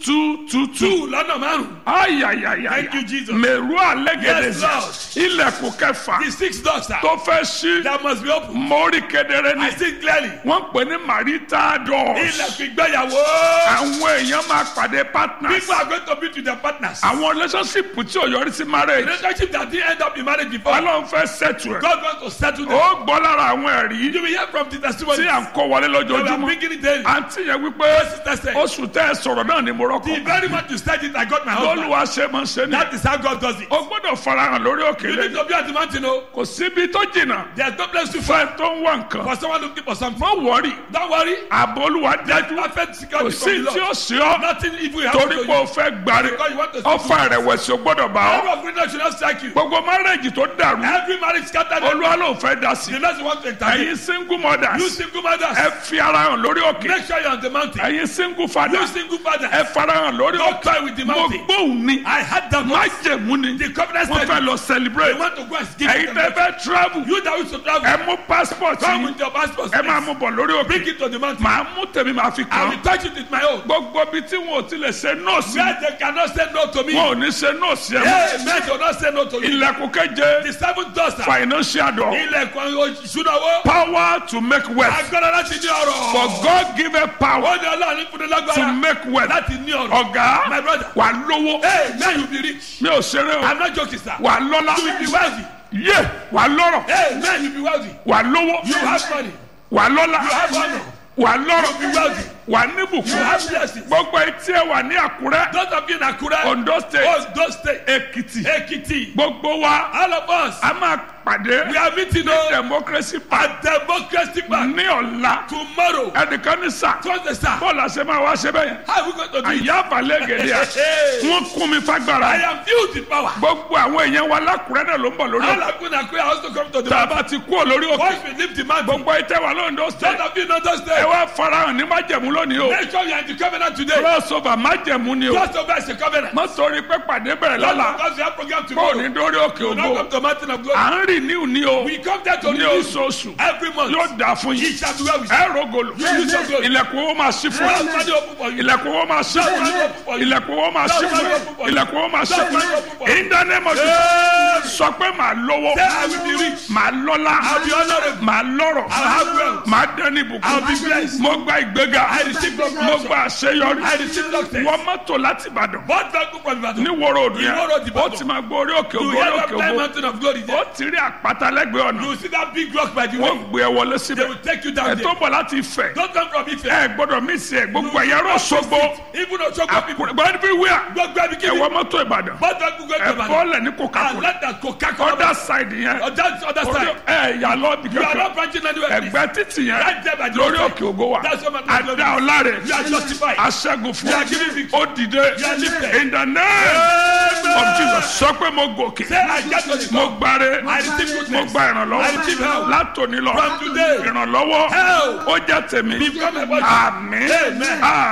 two two two. two lọ́nà márùn-ún. ayayaya Thank you, Jesus. mẹ̀rú alẹ́gẹ̀dẹ̀ Yes, Lord. ilẹ̀kùn kẹfà the six doors sir. tó fẹ́ ṣí that must be open. mórí kedere ni I see clearly. wọ́n pè ní marital doors ilẹ̀kùn ìgbéyàwó. àwọn èèyàn máa pàdé partners people are going to be to their partners. àwọn relationship tí ò yọrí sí marriage relationship that didn't end up in marriage before. ọlọ́run fẹ́ settle ẹ̀ God wants to settle them. ó gbọ́ lára àwọn ẹ̀rí you will hear from the testimony. tí à ń kó wọlé we are lójoojúmọ́ bringing it daily. àǹtí yẹn wípé sister said. oṣù tẹ́ ẹ sọ̀rọ̀ náà ni mo the rọ́kọ̀ very much you said it I got my husband. lọ́lùwà ṣe máa ń ṣe ni that is how God does it. ó gbọ́dọ̀ farahàn lórí òkè you need lẹ́yìn to be at the mountain o. kò síbi tó jìnnà there is no place to find fẹ́ tó ń wá nǹkan for someone looking for something. má wọrí don't worry. ààbò olúwa there is dájú perfect kò security sí from the tí ó Lord. sí ọ nothing evil happen torí to pé o you. fẹ́ gbàre because you want to ọfà ìrẹ̀wẹ̀sì ò gbọ́dọ̀ bá every ọ of goodness should not strike you. gbogbo márẹ́jì tó dàrú every marriage scattered. olúwa ló ń fẹ́ dá sí the less you want to intervene. ẹ̀yin single you mothers single mothers. ẹ fi ara hàn lórí òkè make sure you are on the mountain. ẹ̀yin single you fathers single fathers. ẹ farahàn lórí don't òkè toy with the mo mountain. gbóhùn ni I had that má voice. jẹ̀mú ni the covenant wọ́n said fẹ́ lọ they celebrate want to go and give ẹ̀yin them tẹ́ fẹ́ travel you that wish to travel. ẹ mú passport come yìí with your passport. ẹ máa please. mú bọ̀ lórí òkè bring it to the mountain. màá mú tèmi màá fi I kàn will touch it with my own. gbogbo ibi tí wọn ò tilẹ̀ ṣe nọ́ọ̀sì where they cannot say no to me. wọn ò ní ṣe nọ́ọ̀sì ẹ̀ mọ́ Hey, men do not say no to you. ilẹ̀kùn keje The seventh door, sir. financial door Ilẹ̀kùn ìṣúná owó. power to make wealth Agbára láti ní ọrọ̀. for God give a power Ó ní ọlọ́run fún mi to lágbára make wealth láti ní ọrọ̀. ọ̀gá My brother. wà lówó Hey, man you be rich. mi ò ṣeré o I'm not joking, sir. wà lọ́lá You will be wealthy. yé wà lọ́rọ̀ Hey, man you be wealthy. wà lówó You have money. wà lọ́lá You have honor. wà You be lọ́rọ̀ wealthy. wà You níbùkún have blessings. gbogbo etí ẹ wà ní àkúrẹ́ Those of you in Akure, Ondo state Ondo State, Èkìtì Ekiti, gbogbo wa all of us, a máa pàdé we are meeting on democracy party at Democracy Park ní ọ̀la tomorrow. ẹnìkan ní sà Thursday, sir. bọ́ọ̀lù àṣẹ máa wá ṣe bẹ́ẹ̀ yẹn How are we going to do it? àyà balẹ̀ gẹ̀dẹ̀ à Hey, wọ́n kún mi fagbára I am filled with power. gbogbo àwọn èèyàn wa lákùrẹ́ náà ló ń bọ̀ lórí All ọ̀la of you in Akure are also come to the tá a mountain. bá ti kú ò lórí òkè Once we leave the mountain, gbogbo ìtẹ́ wà lóńdó those state of you in Ondo ẹ State, wá farahàn ní májẹ̀mú lónìí o make sure you are in the covenant today. crossover májẹ̀mú ni o Just over is a covenant. má torí pé pàdé bẹ̀rẹ̀ Not lọ́la because we have program kó o tomorrow. ní dórí òkè We ògo don't come to mountain of glory. à ń rìn ní òní o We come there to ní release oṣooṣù every month. yóò dà fún He yín shall be well with you. ẹ rògòlò use your glory. ilẹ̀kùn owó máa ṣí fún Lord, yín Father, open for you. ilẹ̀kùn owó máa ṣí fún yín ilẹ̀kùn owó máa ṣí fún yín ilẹ̀kùn owó máa ṣí fún yín in the name of Jesus sọ pé màá lówó Say, I will be rich. màá lọ́lá I'll be honorable. màá lọ́rọ̀ I'll have wealth. màá dẹ́ni I'll be ìbùkún blessed. mo gba ìgbéga I receive promotion. mo gba àṣeyọrí I receive success. wọ́n mọ́tò láti Ìbàdàn What vehicle from Ibadan? ní wọ́rọ̀ òdù yẹn Ìwó road ó Ìbàdàn. ti máa gbọ́ orí òkè You ògo hear orí that òkè time ògo mountain of glory ó there? ti rí àpáta lẹ́gbẹ̀ẹ́ ọ̀nà You see that big rock by the way? wọ́n gbé ẹ wọlé They síbẹ̀ will take you down ẹ̀ tó there. bọ̀ láti Ifẹ̀ Don't come from Ife. ẹ gbọ́dọ̀ mí sí ẹ gbogbo ẹ̀yà rọ̀ ṣogbo Even Osogbo people. àkùrẹ́ gbọ́dọ̀ bí wíwá Gbogbo ẹbí kí ẹ ni? wọ mọ́tò Ìbàdàn What vehicle go ẹ to Ibadan? bọ́ọ̀lẹ̀ ní And Coca-Cola let that Coca-Cola. other side yẹn Other other orí side. ẹ yà lọ bí You are kankan not branching anywhere. please. ẹgbẹ́ títì yẹn Right there by the lórí roadside. òkè ògo wa That's what my àdá ọ̀làrẹ̀ You are justified. aṣẹ́gun fún You are giving victory. ó dìde You are lifted. in the name of Jesus sọ pé mo gòkè Say, I get to the mo top. gbáre I receive mo goodness. gba I ìrànlọ́wọ́ receive help. látòní lọ From today. ìrànlọ́wọ́ Help. ó jẹ́ tèmi Become a body. àmín Amen. àmín.